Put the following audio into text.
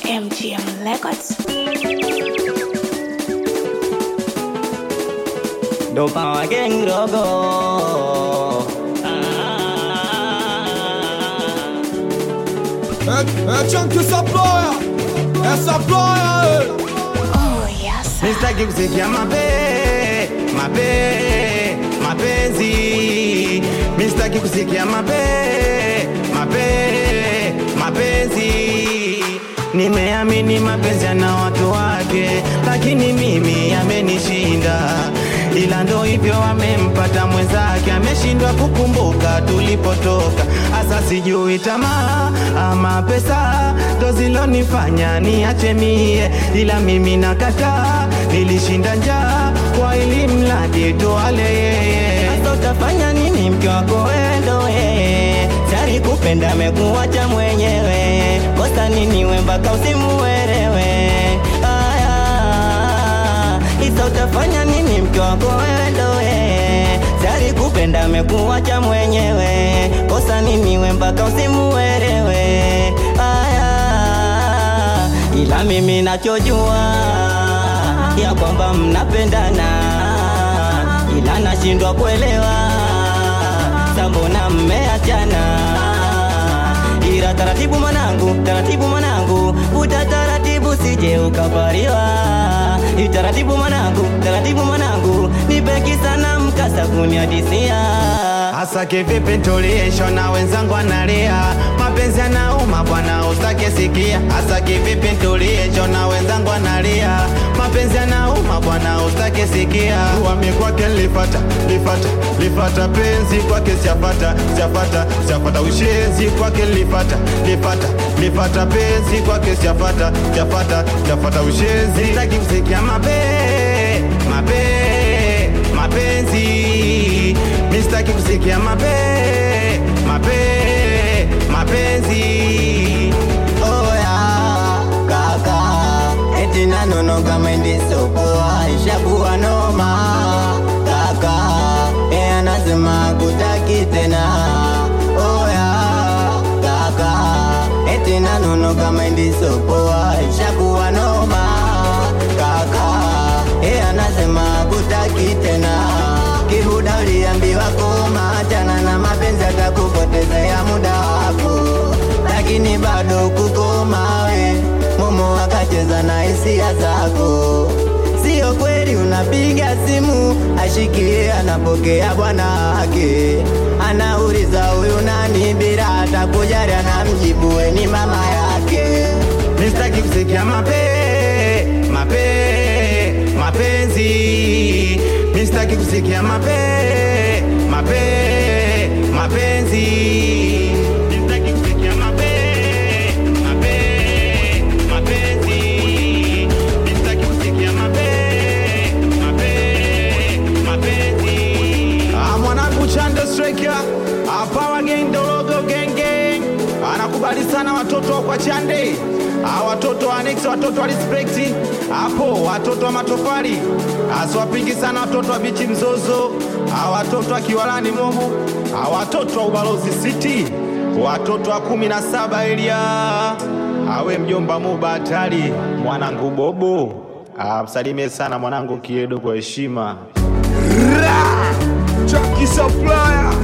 MGM Records. ndo Power Gang logo. É, é Chunky Supplier, é Supplier, Oh, yes. Sitaki kusikia mape mape mapenzi, mi sitaki kusikia mape mape mapenzi. Nimeamini mapenzi yana watu wake, lakini mimi amenishinda, ila ndo hivyo amempata mwenzake, ameshindwa kukumbuka tulipotoka. Asa sijui tamaa ama pesa ndo zilonifanya niache mie, ila mimi nakataa, nilishinda njaa kwa ili mradi tuale yeye. Sasa utafanya nini mke wako wendo yeye Sari kupenda amekuacha mwenyewe Kosa nini we mpaka usimuelewe Aya Isa utafanya nini mke wako wendo yeye Sari kupenda amekuacha mwenyewe Kosa nini we mpaka usimuelewe Aya Ila mimi nachojua Ya kwamba mnapendana ila nashindwa kuelewa sambona mmeachana ila taratibu mwanangu taratibu mwanangu uta taratibu sije ukapariwa taratibu mwanangu taratibu mwanangu nipeki sana mkasa kuniadisia Hasa kivipi ntuliisho na wenzangu analia, mapenzi yanauma bwana, usake sikia. Hasa kivipi ntuliisho na wenzangu analia, mapenzi yanauma bwana, usake sikia. Wami kwake lifata lifata lifata penzi kwake siafata siafata siafata ushenzi kwake lifata lifata lifata penzi kwake siafata siafata siafata ushenzi. Sitaki kusikia mape mape mapenzi mistaki kusikia mape mape mapenzi oya kaka eti nanonoga mendisopoa ishakuwa noma kaka e anasema kutaki tena oya kaka eti nanonoga mendisopoa ishakuwa noma kaka e anasema kutaki tena kihuda uliambiwa koma achana na mapenzi atakupotezea muda wako lakini bado kukoma we momo akacheza na hisia zako sio kweli unapiga simu ashikie anapokea bwana wake anauliza huyu nani bila hata kujali anamjibu we ni mama yake mistaki kusikia mape mape mapenzi mistaki kusikia mape mape mapenzi mistaki kusikia mape mape mapenzi mistaki kusikia mape mape mapenzi Ah, mwanangu Chande Striker Power Gang Dorogo Gang Gang anakubali sana watoto wa kwa Chande Ah, watoto wa Next, watoto wa Respect hapo, watoto wa matofali asiwapingi sana watoto wa bichi mzozo Ah, watoto wa Kiwalani Momo Ah, watoto wa Ubalozi City watoto wa kumi na saba Elia awe mjomba Muba hatari mwanangu Bobo Ah, msalimie sana mwanangu Kiedo kwa heshima Chunky Supplier,